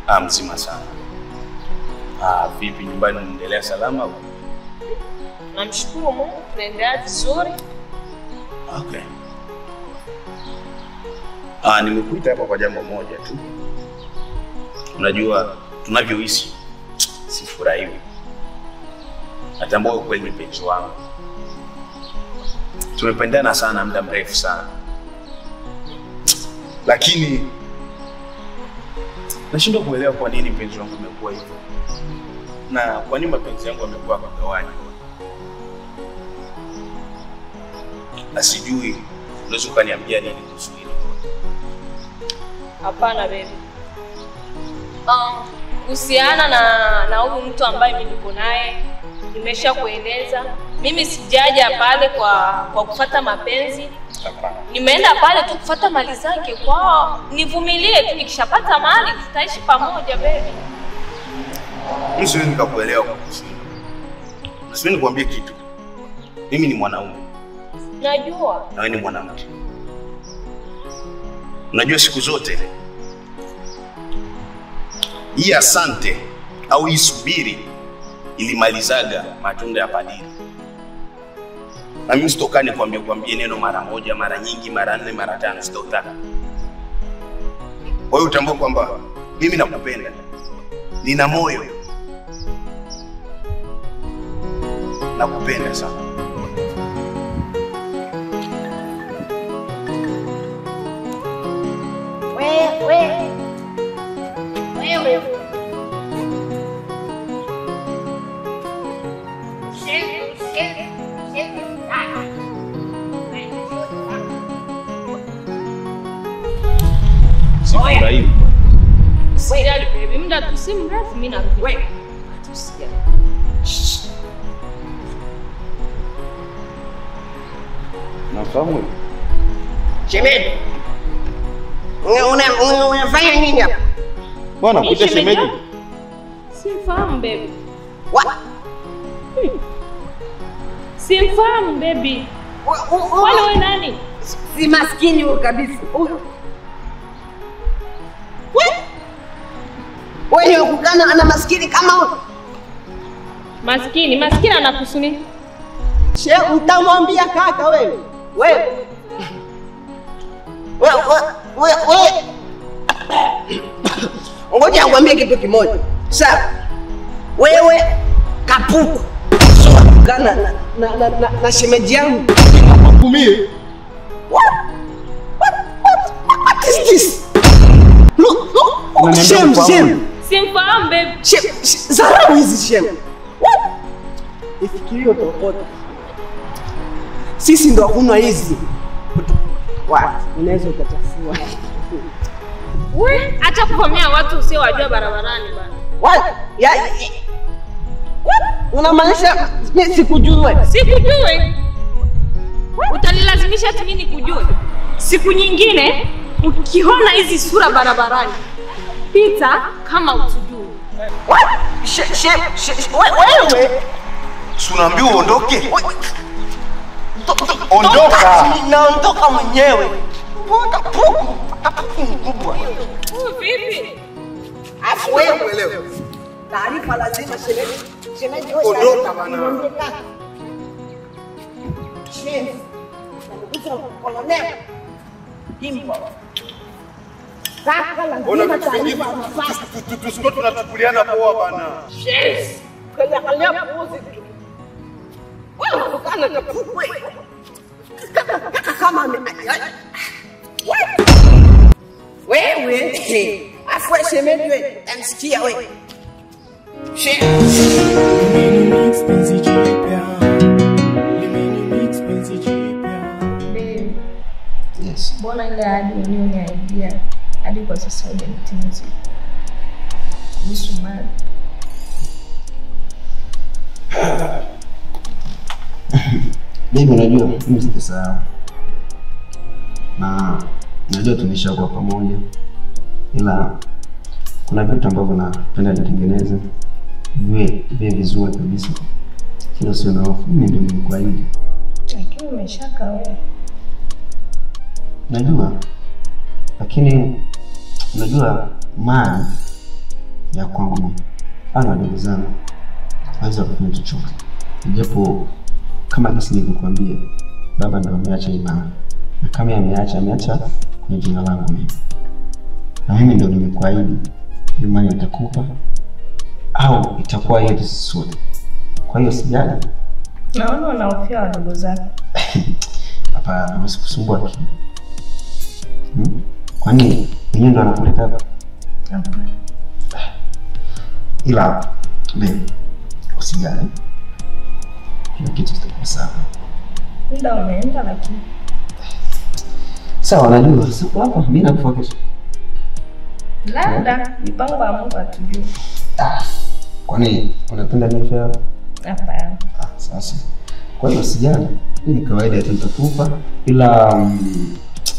Ah, mzima sana. Ah, vipi nyumbani unaendelea salama? au? Namshukuru Mungu, tunaendelea vizuri. Okay. Ah, nimekuita hapa kwa jambo moja tu. Unajua tunavyoishi sifurahiwi. Natambua ukweli ni mpenzi wangu. Tumependana sana muda mrefu sana, lakini nashindwa kuelewa kwa nini mpenzi wangu imekuwa hivyo na kwa nini mapenzi yangu yamekuwa kagawanywa na sijui unaweza ukaniambia nini kuhusu hilo Hapana baby. Um, kuhusiana na na huyu mtu ambaye mimi niko naye nimesha kueleza. Mimi sijaja pale kwa kwa kufata mapenzi. hapana Nimeenda pale tu kufata mali zake. Kwao nivumilie tu, nikishapata mali tutaishi pamoja baby. mimi siwezi nikakuelewa kwa kuhusu hilo Na siwezi nikuambie kitu mimi ni mwanaume Najua. na wewe ni mwanamke unajua siku zote hii asante au hii subiri ilimalizaga matunda ya padiri na mimi sitokani kuambia kuambia neno mara moja mara nyingi mara nne mara tano sitautaka kwa hiyo utambua kwamba mimi nakupenda nina moyo nakupenda sana Wewe. Wewe. Shake, shake, shake. Ah. sifurahiwi Usijali baby, muda tu si mrefu mimi narudi. Wewe. Usijali. nafahamu Shemeji, una- una- unafanya nini hapa? bwana Mimi kuita shemeji shemeji Simfahamu baby. Wa- Simfahamu baby. wa- u- u- Wale wewe nani? si maskini huyu kabisa. Huyu. We- Wewe ni wakukana na maskini kama huyu? Maskini, maskini anakusuni. She, utamwambia kaka wewe. Wewe. Wewe wewe wewe. Ngoja nikwambie kitu kimoja. Sawa. Wewe kapuku. So, kana na na, na, na, na shemeji yangu. kumie What? What? What? What is this? Look, look. Unaniambia Shame, ufahamu? shame. Simfahamu baby. Shame, sh- Dharau hizi shame. What? Ifikirie utokota. Sisi ndo hakuna hizi. Wa, unaweza ukachafua. We, acha kuvamia watu usiowajua barabarani bana. What? Ya, ya- What? Unamaanisha mimi sikujue? Sikujui. Utanilazimisha ati mimi nikujue. Siku nyingine ukiona hizi sura barabarani, pita kama utujui. What? She- she- she- we- Wewe si unaambiwa uondoke To- to- Ondoka. toka. Naondoka mwenyewe. Mbona puku? Kapuku mkubwa. Huyu vipi? Afu wewe uelewe. Taarifa lazima shemeji. Shemeji wewe. Ondoka taarifa. bana. Ondoka. Shemeji. Ndugu kolonel. Kimbo. Kaka lazima taarifa nafasi. tusikuwa tunachukuliana poa bana Yes. Kwenye hali puzi tu. Wewe unakana na puku wewe. Kaka kaka kama ame What? Wewe. Afu wewe shemeji wewe. Amsikia wewe. Shemeji. Limenimix penzi jipya, limenimix penzi jipya. Babe, Yes. mbona ile hadi ulioniaidia hadi kwa sasa hujanitimizia? Kuhusu mali. Baby, unajua mimi sitasahau, na najua tumeshakuwa pamoja, ila kuna vitu ambavyo napenda nitengeneze viwe viwe vizuri kabisa, kila sio na hofu. Mimi ndio nilikuahidi, Lakini umeshaka wewe. najua, lakini unajua mali ya kwangu mimi. Ana wadogo zangu aweza kufanya chochote, japo kama jinsi nilivyokuambia, baba ndo ameacha imani, na kama ameacha ameacha kwenye jina langu mimi, na mimi ndo nimekuahidi imani nitakupa au itakuwa yetu sisi sote. Kwa hiyo sijali, Naona unahofia wadogo zako. hapana, wasikusumbua akili hmm? Kwani wenyewe ndo anakuleta hapa? Hapana. ila be usijali, kila kitu kitakuwa sawa. Muda umeenda lakini Sawa, najua siku hapa mimi nakufa kesho. labda mipango ya Mungu hatujui. Kwani unapenda nife hapa? Hapana. Ah, sasa kwa hiyo usijali, hii ni kawaida tu, nitakupa ila mm,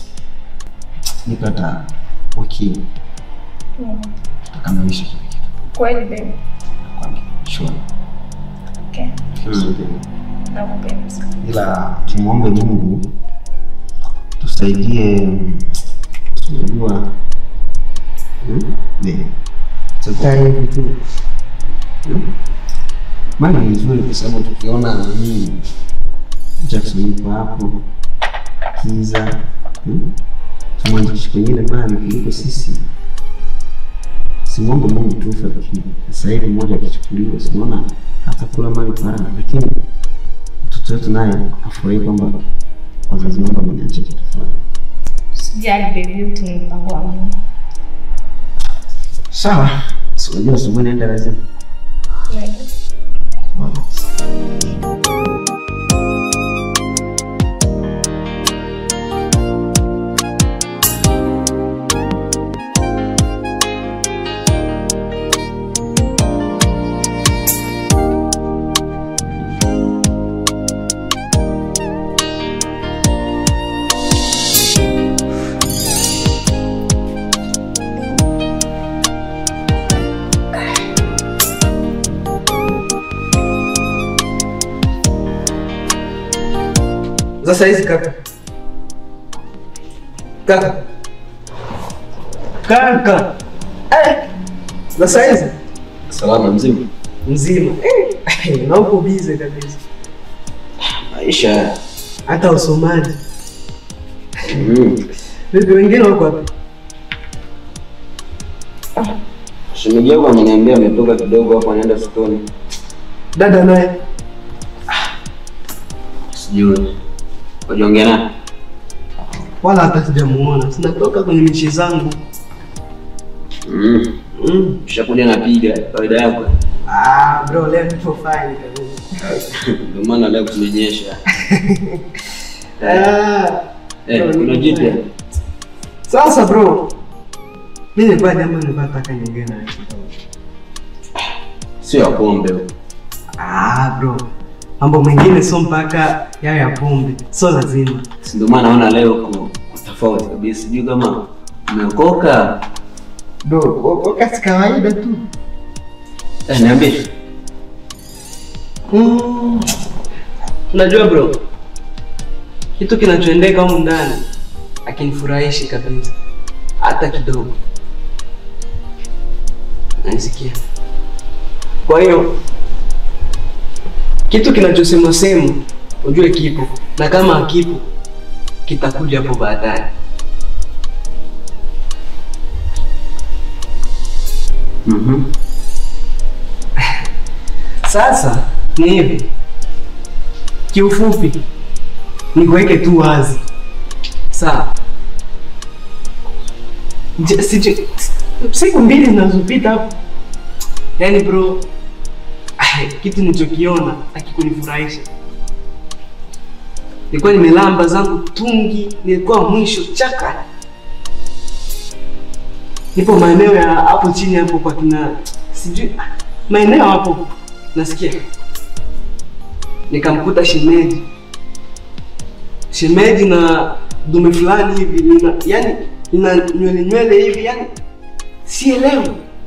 nipata wiki Mm. tutakamilisha kila kitu. Kweli baby. Nakwambia sure. Okay. Mm. Nakupenda sana. ila tumwombe Mungu tusaidie, mm, unajua mm, ne, sasa hivi tu Mm. maana ni nzuri kwa sababu tukiona nani Jackson yuko hapo Kiza mm, tumwanzishe kwengine mali kuliko sisi. Simwombe Mungu tufe, lakini sasa hivi mmoja akichukuliwa, sinaona atakula mali parana, lakini mtoto wetu naye afurahi kwamba wazazi wangu wameniacha kitu fulani. Sijali baby, yote ni mpango wa Mungu. Sawa, si unajua asubuhi naenda lazima. Najua. Sasa hizi kaka. Kaka. Kaka. Eh. Sasa hizi Salama mzima. mzima. Eh. Na uko bize kabisa. Maisha. Hata usomaji. Mm. Vipi wengine wako wapi? Shemeji yangu ameniambia ametoka kidogo hapo anaenda sokoni. Dada naye. Sijui. Wajiongea naye. Wala hata sijamuona. Sinatoka kwenye michi zangu. Mm. Mm. Ushakuja napiga kawaida yako. Ah, bro, leo tupo fine kabisa. Ndio maana leo kumenyesha. Ah. Eh, kuna jipya. Sasa bro, mimi nilikuwa jambo nilikuwa nataka niongee nawe kidogo. Sio ya pombe. Ah, bro. Mambo mengine sio mpaka yawe ya pombe, sio lazima. Si ndio maana naona leo ku tofauti kabisa. Sijui kama umeokoka. Bro, wakati kawaida tu. Eh, niambie. Mm. Unajua bro, kitu kinachoendeka humu ndani akinifurahishi kabisa hata kidogo. Nanisikia. Kwa hiyo kitu kinachosemwa sema ujue kipo, na kama hakipo kitakuja hapo baadaye. Mhm. Sasa ni hivi, kiufupi nikuweke tu wazi, sawa? Je- sije- Siku mbili zinazopita hapo, yaani bro, ah, kitu nilichokiona akikunifurahisha. Nilikuwa nimelamba zangu tungi, nilikuwa mwisho chaka, nipo maeneo ya hapo chini hapo kwa kina sijui ah, maeneo hapo nasikia nikamkuta shemeji shemeji na dume fulani hivi lina, yani lina nywele nywele hivi yani sielewi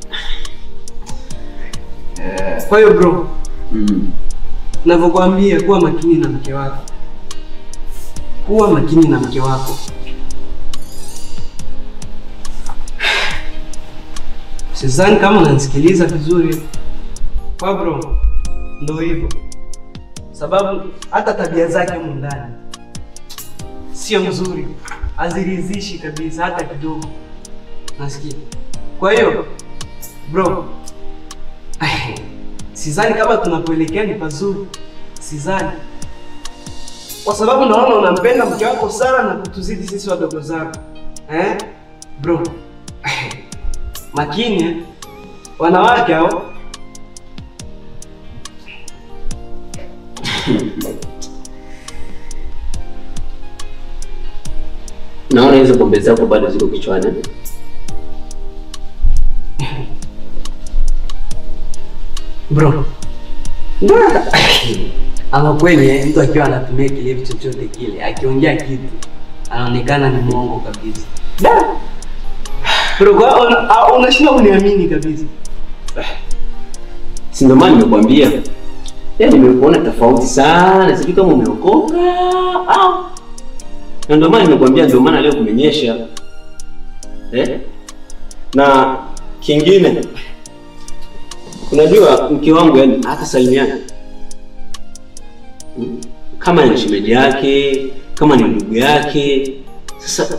kwa hiyo bro Mm. navyokwambia kuwa makini na mke wako kuwa makini na mke wako Sidhani kama unanisikiliza vizuri. Kwa bro, ndo hivyo, sababu hata tabia zake humu ndani sio mzuri, haziridhishi kabisa hata kidogo, nasikia. Kwa hiyo bro, sidhani kama tunapoelekea ni pazuri, sidhani, kwa sababu naona unampenda mke wako sana na kutuzidi sisi wadogo zako eh? Bro, makini eh? wanawake hao Naona hizo pombe zako bado ziko kichwani. bro ama kweli eh, mtu akiwa anatumia kilevi chochote kile akiongea kitu anaonekana ni mwongo kabisa Da! bro kwa una- ah, unashindwa kuniamini kabisa Si ndio maana nimekuambia. Yaani nimekuona tofauti sana, sijui kama umeokoka au. Na ndio maana nimekuambia ndio maana leo kumenyesha. Eh? Na kingine unajua mke wangu yani hata salimiana Mm. kama ni shemeji yake, kama ni ndugu yake. Sasa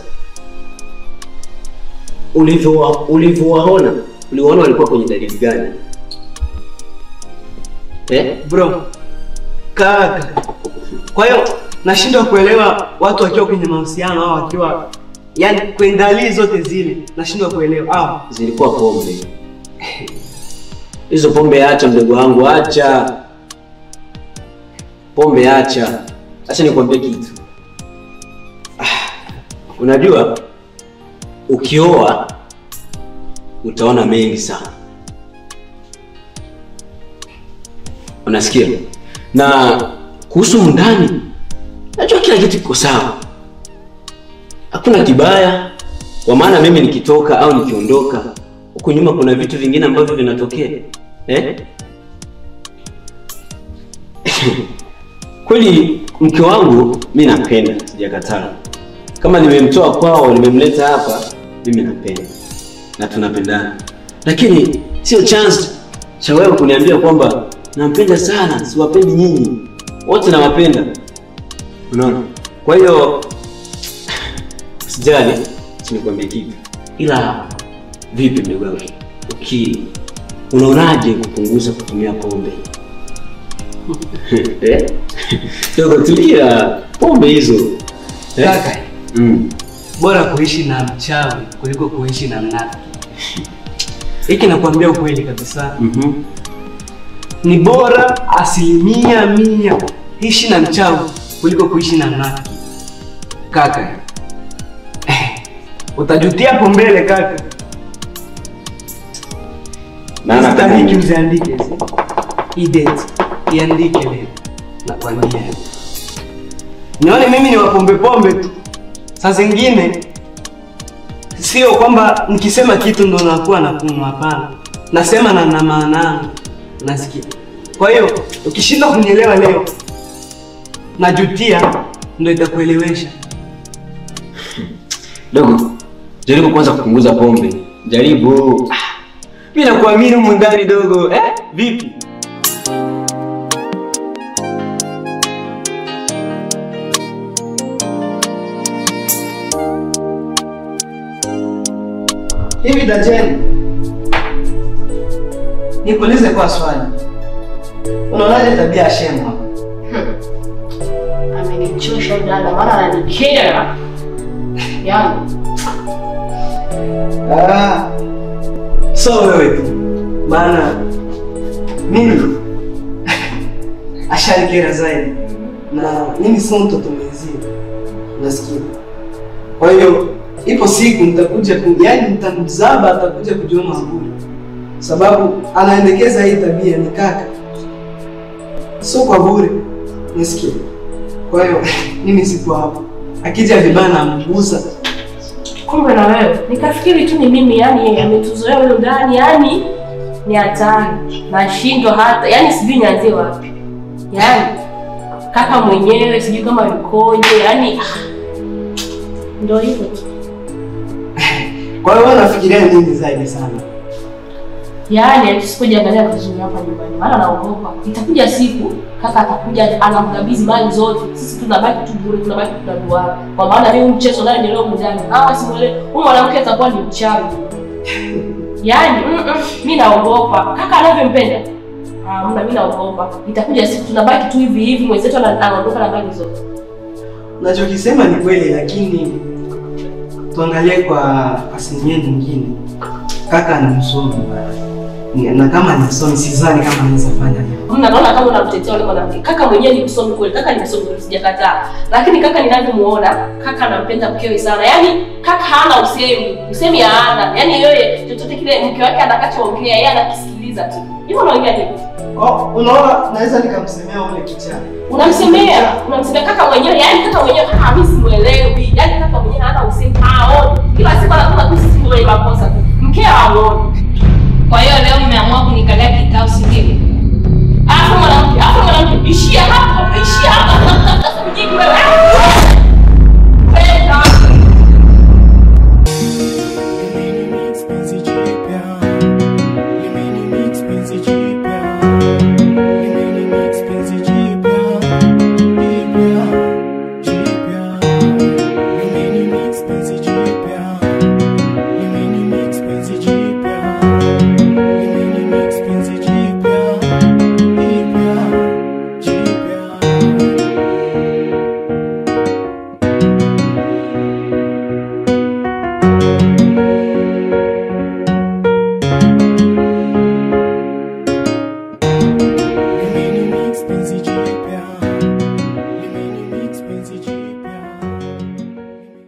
ulivyowa- ulivyowaona, uliwaona walikuwa kwenye dalili gani? Eh? bro kaka kwa hiyo nashindwa kuelewa watu wakiwa kwenye mahusiano au wakiwa yani kwenye dalili zote zile nashindwa kuelewa au zilikuwa pombe. Hizo pombe acha, mdogo wangu, acha pombe, acha. Acha nikwambie kitu. Ah, Unajua, ukioa utaona mengi sana, unasikia? Na kuhusu ndani, najua kila kitu kiko sawa, hakuna kibaya kwa maana mimi nikitoka au nikiondoka huku nyuma kuna vitu vingine ambavyo vinatokea eh? kweli mke wangu mi napenda sijakataa kama nimemtoa kwao nimemleta hapa mimi napenda na tunapendana lakini sio chance cha wewe kuniambia kwamba nampenda sana siwapendi nyinyi wote nawapenda unaona kwa hiyo Usijali, sinikwambia kitu. Ila vipi mdogo wangu? Uki unaonaje kupunguza kutumia pombe? eh? Dogo tulia, pombe hizo. Eh? kaka Mm. bora kuishi na mchawi kuliko kuishi na mnafiki hiki nakwambia ukweli kabisa Mhm. ni bora asilimia mia ishi na mchawi kuliko kuishi na mnafiki kaka utajutia hapo mbele kaka Maana kama Sitariki uziandike hizi. hii date iandike leo nakwambia nione mimi ni wapombe pombe tu saa zingine sio kwamba nikisema kitu ndo nakuwa na kunywa hapana nasema na na maana yangu nasikia kwa hiyo ukishindwa kunielewa leo najutia ndo itakuelewesha dogo, jaribu kwanza kupunguza pombe. Jaribu. Ah, Mimi nakuamini humu ndani dogo. Eh? Vipi? hivi dajeni nikuulize kwa swali unaonaje tabia ya shemu hapa? Amenichosha dada, maana ananikera. Yaani, Ah, so wewe tu maana mimi ashanikera zaidi na mimi sio mtoto mwenzie nasikia kwa hiyo ipo siku nitakuja ku, yani nitamzaba atakuja kujiona bure sababu anaendekeza hii tabia ni kaka sio kwa bure nasikia kwa hiyo mimi sipo hapo akija vibaya namgusa kumbe na wewe nikafikiri tu ni mimi yani yeye ametuzoea huyo ndani yani ni hatari nashindwa hata yani sijui nianzie wapi yani kaka mwenyewe sijui kama yukoje yani ah, ndo hivyo tu Kwa hiyo wewe unafikiria nini zaidi sana? Yaani tusipojiangalia vizuri hapa nyumbani, maana naogopa itakuja siku kaka atakuja anamkabidhi mali zote, sisi tunabaki tu bure, tunabaki tunaduara. Kwa maana mimi mchezo naye ndio leo mjani, hawa simuelewi, huyu mwanamke atakuwa ni mchawi. Yaani mm -mm, mimi naogopa kaka anavyompenda. Ah, mna mimi naogopa itakuja siku tunabaki tu hivi hivi, mwenzetu ana- anaondoka na mali zote. Unachokisema ni kweli, lakini tuangalie kwa asilimia nyingine. Kaka ni msomi Ni- na kama ni msomi, sidhani kama anaweza fanya hivyo. Mna naona kama unamtetea yule mwanamke. Kaka mwenyewe ni msomi kweli, kaka ni msomi kweli, sijakataa. Lakini kaka ninavyomuona, kaka anampenda mkewe sana. Yaani kaka hana usemi, usemi hana. Yaani yeye chochote kile mke wake atakachoongea yeye anakisikiliza tu. Hivyo unaongea nini? Oh, unaona, naweza nikamsemea ule kichaa. Unamsemea, unamsemea kaka mwenyewe, yaani kaka mwenyewe kaka mimi simuelewi. Yaani kaka mwenyewe hana usemi, haoni. Kila siku anasema tu sisi ndio wenye makosa tu. Mke haoni. Kwa hiyo leo mmeamua